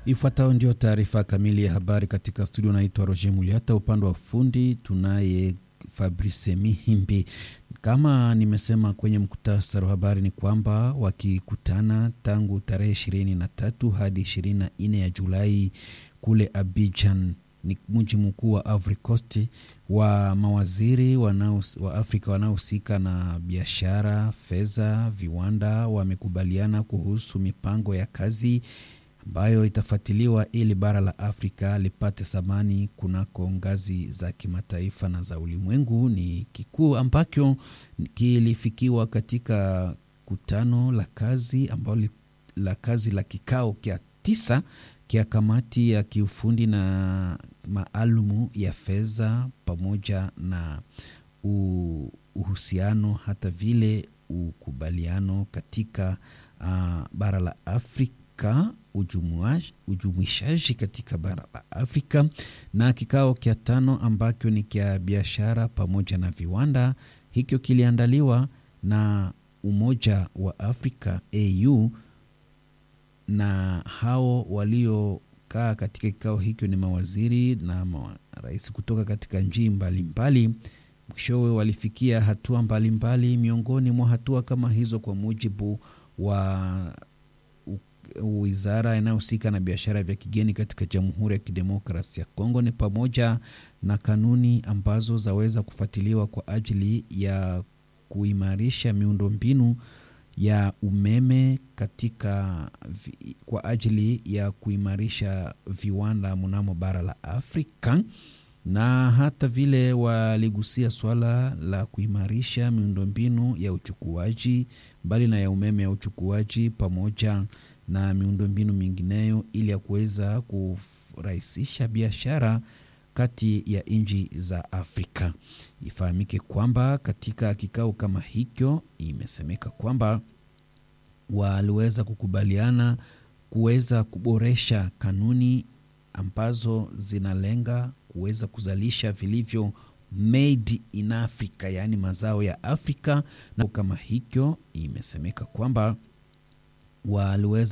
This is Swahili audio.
Ifuatayo ndio taarifa kamili ya habari katika studio. Naitwa Roger Muliata, upande wa fundi tunaye Fabrice Mihimbi. Kama nimesema kwenye mkutasari wa habari ni kwamba wakikutana tangu tarehe ishirini na tatu hadi ishirini na nne ya Julai kule Abidjan, ni mji mkuu wa Ivory Coast, wa mawaziri wanao, wa Afrika wanaohusika na biashara, fedha, viwanda wamekubaliana kuhusu mipango ya kazi ambayo itafuatiliwa ili bara la Afrika lipate thamani kunako ngazi za kimataifa na za ulimwengu. Ni kikuu ambacho kilifikiwa katika kutano la kazi ambalo la kazi la kikao kya tisa kia kamati ya kiufundi na maalumu ya fedha pamoja na uhusiano hata vile ukubaliano katika uh, bara la Afrika ujumuishaji katika bara la Afrika na kikao kya tano ambacho ni kya biashara pamoja na viwanda. Hikyo kiliandaliwa na Umoja wa Afrika AU, na hao waliokaa katika kikao hicho ni mawaziri na marais kutoka katika nchi mbalimbali. Mwishowe walifikia hatua mbalimbali mbali. Miongoni mwa hatua kama hizo, kwa mujibu wa wizara inayohusika na biashara vya kigeni katika Jamhuri ya Kidemokrasia ya Kongo ni pamoja na kanuni ambazo zaweza kufuatiliwa kwa ajili ya kuimarisha miundombinu ya umeme katika kwa ajili ya kuimarisha viwanda mnamo bara la Afrika na hata vile waligusia swala la kuimarisha miundombinu ya uchukuaji mbali na ya umeme ya uchukuaji pamoja na miundombinu mingineyo ili ya kuweza kurahisisha biashara kati ya nchi za Afrika. Ifahamike kwamba katika kikao kama hicho imesemeka kwamba waliweza kukubaliana kuweza kuboresha kanuni ambazo zinalenga kuweza kuzalisha vilivyo made in Africa, yaani mazao ya Afrika. Na kama hicho imesemeka kwamba waliweza